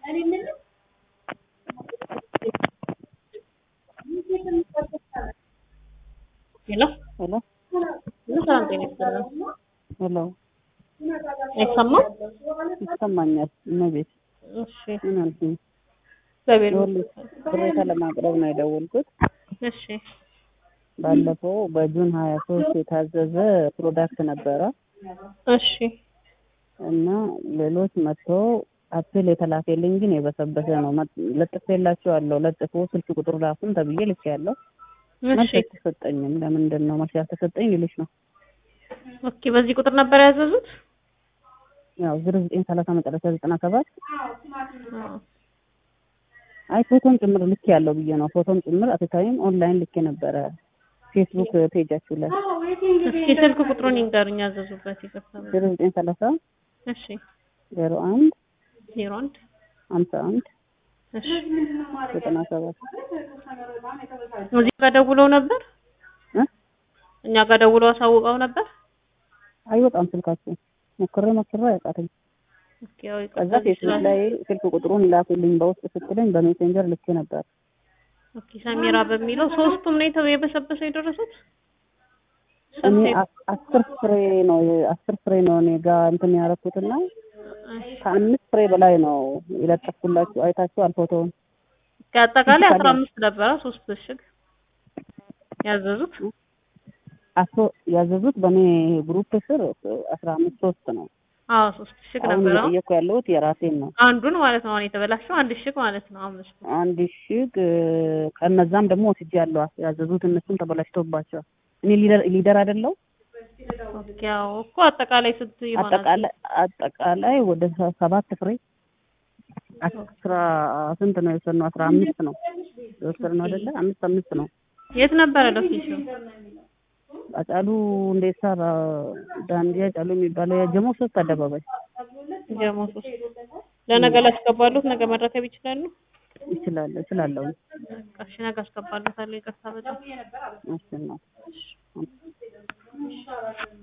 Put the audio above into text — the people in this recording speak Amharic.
ሄሎ ሄሎ ምን ሰላም ጤና ይስጥልን። ሄሎ አይሰማም? ይሰማኛል። እመቤት እሺ ምን አልሽኝ? እግዚአብሔር ይኸውልሽ ቅሬታ ለማቅረብ ነው የደወልኩት። እሺ ባለፈው በጁን ሀያ ሶስት የታዘዘ ፕሮዳክት ነበረ እሺ እና ሌሎች መጥተው አፕል የተላከልኝ ግን የበሰበሰ ነው። ለጥፌላቸዋለሁ። ለጥፎ ስልክ ቁጥር ላኩን ተብዬ ልኬያለሁ። መልስ እሺ አልተሰጠኝም። ለምንድን ነው መልስ ያልተሰጠኝ ልልሽ ነው። ኦኬ በዚህ ቁጥር ነበር ያዘዙት? ያው ዝር ዘጠኝ ሰላሳ መጨረሻ ዘጠና ሰባት አዎ። አይ ፎቶን ጭምር ልኬ ያለው ብዬ ነው። ፎቶን ጭምር አትታይም ኦንላይን ልኬ ነበረ ፌስቡክ ፔጃችሁ ላይ እስኪ ስልክ ቁጥሩን ይንገሩኝ ያዘዙበት ይቅርታ። ዝር ዘጠኝ ሰላሳ እሺ ዜሮ አንድ ዜሮ አንድ ሀምሳ አንድ እሺ ዘጠና ሰባት እዚህ ጋር ደውለው ነበር? እ እኛ ጋር ደውለው አሳውቀው ነበር? አይወጣም ስልካችሁ ሞክሬ ሞክሬ አያውቃትም። ኦኬ ያው ከዛ ይቅርታ ፌስቡክ ይችላል። ላይ ስልክ ቁጥሩን ላኩልኝ በውስጥ ስትለኝ በሜሴንጀር ልኬ ነበር። ኦኬ ሰሚራ በሚለው ሶስቱም ነው የተው የበሰበሰ የደረሱት? እኔ ስንት አስ- አስር ፍሬ ነው አስር ፍሬ ነው እኔ ጋር እንትን ያደረኩትና ከአምስት ፍሬ በላይ ነው የለጠፍኩላችሁ። አይታችኋል ፎቶውን። ከአጠቃላይ ፊዚካሊ አስራ አምስት ነበረ ሶስት እሽግ ያዘዙት። አቶ ያዘዙት በእኔ ግሩፕ ስር አስራ አምስት ሶስት ነው። አዎ ሶስት እሽግ አሁን ነበረ። እየጠየኩ ያለሁት የራሴን ነው። አንዱን ማለት ነው አሁን የተበላሸው አንድ እሽግ ማለት ነው አምስቱ። አንድ እሽግ ከነዛም ደግሞ ወስጄ ያለዋ ያዘዙት እነሱም ተበላሽቶባቸዋል። እኔ ሊደር ሊደር አይደለው ኦኬ ያው እኮ አጠቃላይ ስንት ይሆናል? አጠቃላይ አጠቃላይ ወደ ሰ- ሰባት ፍሬ አስራ ስንት ነው የወሰድነው? አስራ አምስት ነው የወሰድነው አይደለ? አምስት አምስት ነው። የት ነበረ ሎኬሽኑ? አጫሉ እንዴሳ ዳንዲያ ጫሉ የሚባለው የጀሞ ሶስት አደባባይ ጀሞ ሶስት ለነገ ላስገባሉት ነገ መረከብ ይችላሉ? ይችላል እችላለሁ። እሺ ነገ አስገባሉታለሁ። ይቅርታ በጣም እሺ ነው